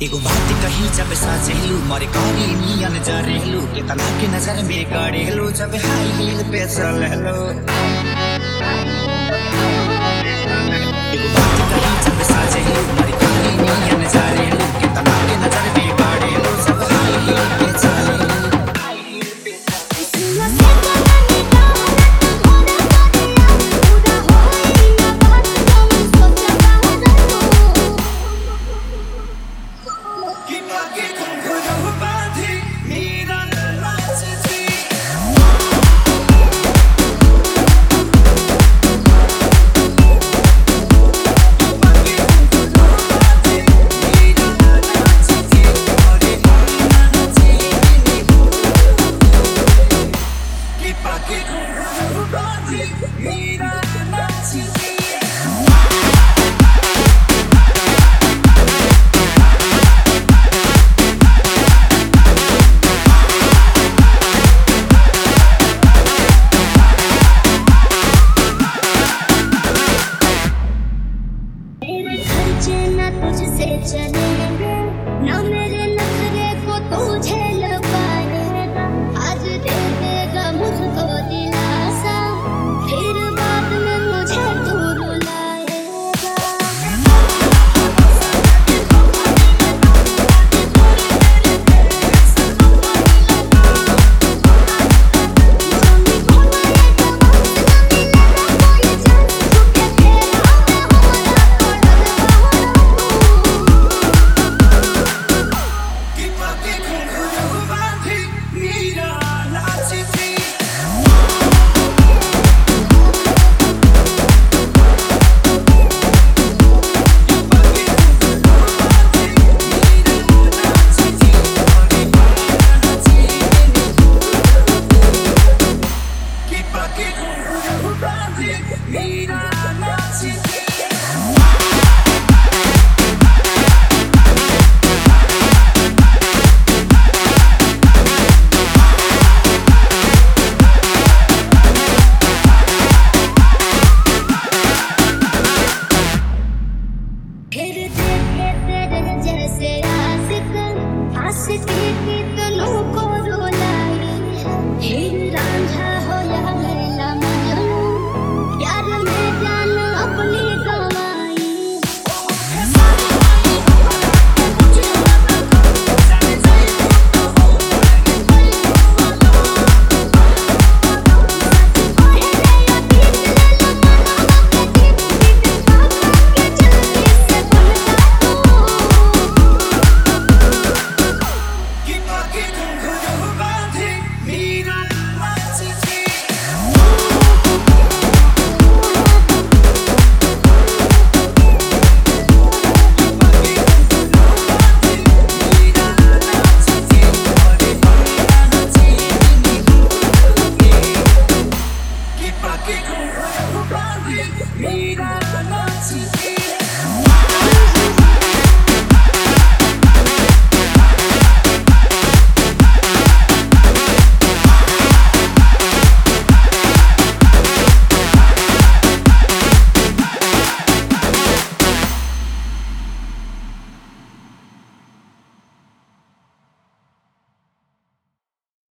एगो बात कही जब साजेलू मरे करी नियन जरेलू कितना के नजर में गड़ेलू जब हाई हील पे चलेलू एगो बात कही जब साजेलू मरे करी नियन जरेलू कितना के नजर में गड़ेलू जब हाई हील पे चलेलू हाई हील पे चलेलू कि बाकी घुंघरू बांधी मीरा नाचती तुझसे चले